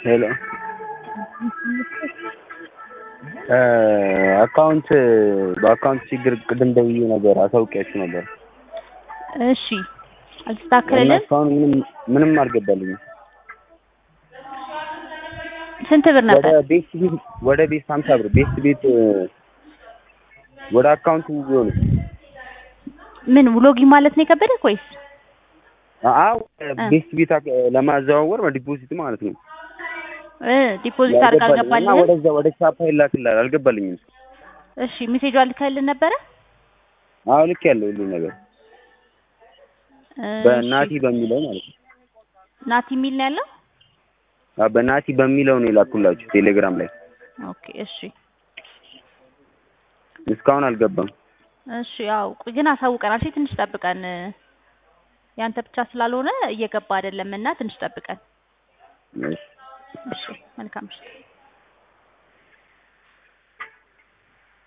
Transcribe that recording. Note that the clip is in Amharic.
ሄሎ አካውንት በአካውንት ችግር ቅድም ደውዬ ነበር አሳውቂያችሁ ነበር እሺ እና አልተስተካከለልን? እስካሁን ምንም ምንም አልገባልኝም። ስንት ብር ወደ ነበር? ቤት ቤት ወደ ቤት ሀምሳ ብር ቤት ቤት ወደ አካውንቱ ቢሆን ምን ውሎጊ ማለት ነው የከበደህ ወይስ? አዎ ቤት ቤት አክ- ለማዘዋወር ዲፖዚት ማለት ነው። እ ዲፖዚት አድርግ ያልገባልኝ እና አልገባልህም? ወደዛ ወደ ቻፓ ይላክልሃል አልገባልኝም። እሺ ሜሴጁ አልከልን ነበረ? አዎ ልክ ያለው ሁሉ ነገር እሺ። በናቲ በሚለው ማለት ነው። ናቲ የሚል ነው ያለው? አዎ በናቲ በሚለው ነው የላኩላችሁ ቴሌግራም ላይ ኦኬ እሺ እስካሁን አልገባም። እሺ ያው ቆይ ግን አሳውቀናል። እሺ ትንሽ ጠብቀን ያንተ ብቻ ስላልሆነ እየገባ አይደለም እና ትንሽ ጠብቀን። እሺ። እሺ መልካም ምሽት።